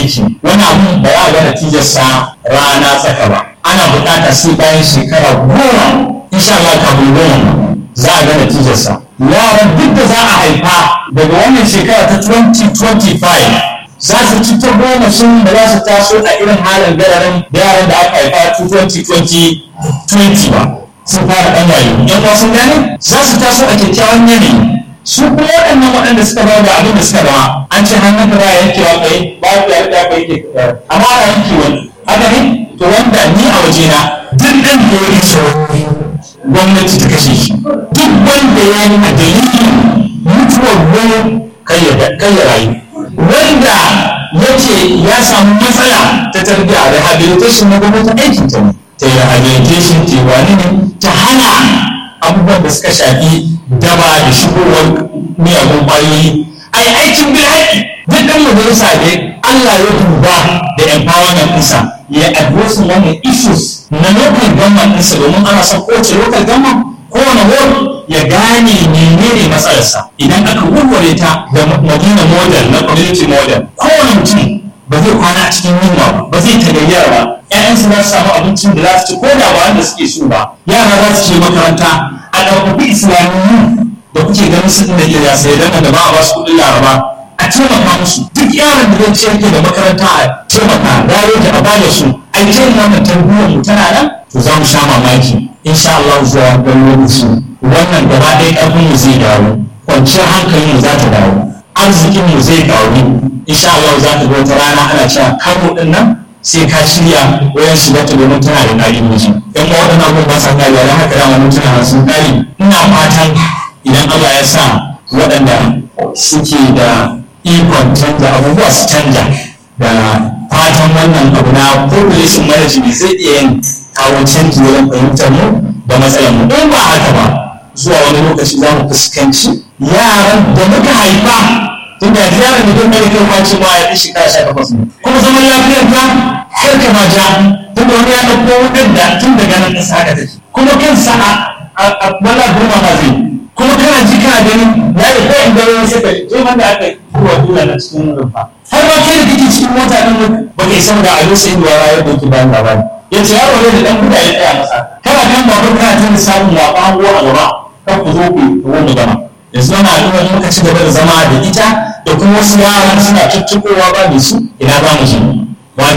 aiki wani abu ba za a ga natijarsa rana tsaka ba ana buƙatar sai bayan shekara goma insha Allah kafin goma za a ga natijarsa yaran duk da za a haifa daga wannan shekara ta 2025 za su ci ta goma sun da za su taso a irin halin gararin da yaran da aka haifa 2020 ba sun fara ɗan wayo yan uwa sun gane za su taso a kyakkyawan yanayi su kuma waɗannan waɗanda suka ba da abin da suka zama an ce hannun da za a yanke wa kai ba ku yarda ku yanke amma ana yanke wani haka ne to wanda ni a wajena duk ɗan da ya rike gwamnati ta kashe shi duk wanda ya yi a dalilin mutuwar wani kai ya rayu wanda ya ce ya samu matsala ta tarbiyya rehabilitation na gwamnati aikin ta ne ta yi rehabilitation ta wani ne ta hana abubuwan da suka shafi daba da shigowar miyagun ƙwayoyi a yi aikin bil haƙi duk ɗan majalisa ne Allah ya duba da empowerment ɗinsa ya addressing wannan issues na local government ɗinsa domin ana son kowace local government kowane ward ya gane menene matsalarsa idan aka warware ta da madina model na community model kowane mutum ba zai kwana a cikin yunwa ba ba zai tagayyara ba ƴaƴansu za su samu abincin da za su ci ko da ba wanda suke so ba yara za su je makaranta a ɗaukafi islamiyyu da kuke ganin su da ke sai dan da ba a ba su kuɗin laraba a taimaka musu duk yaron da zai ciyar da makaranta a taimaka rayo da a bada su a yi wannan tarbiyyar mu tana nan to za mu sha mamaki insha Allah zuwa wani lokaci wannan gaba ɗaya ƙarfin mu zai dawo kwanciyar hankalin mu za ta dawo arzikin mu zai dawo insha Allah za ta wata rana ana cewa kano din nan sai ka shirya wayan shiga ta domin tana da nari miji in ma waɗannan abubuwan ba sa kariya don haka dama mun tana sun kare ina fatan idan Allah ya sa waɗanda suke da ikon canza abubuwa su canja da fatan wannan abu na population management zai iya yin kawo canji wajen fahimtar mu da matsalar mu in ba haka ba zuwa wani lokaci za mu fuskanci yaran da muka haifa tun da yaran da don kai kwaci ma ya fi shekara sha takwas ne kuma zaman lafiyar ta har ka ma ja tun da wani ya ɗauko wadanda tun daga nan ƙasa haka take kuma kansa a wala goma ma zai kuma kana ji kana gani ya yi ko in gano sai ka je wanda aka yi ruwa dula na cikin rumfa har ma kai da kake cikin mota ɗin ba ka isa da abin sai ruwa ya ɗauki bayan labari ya ce yaro ne da ɗan guda ya tsaya masa kana kan babur kana tun samun waɓa hango a gaba kan ku zo ku yi wani gama yanzu wani al'ummar muka ci gaba da zama da ita da kuma wasu yaran suna tuttukowa ba da su ina za mu je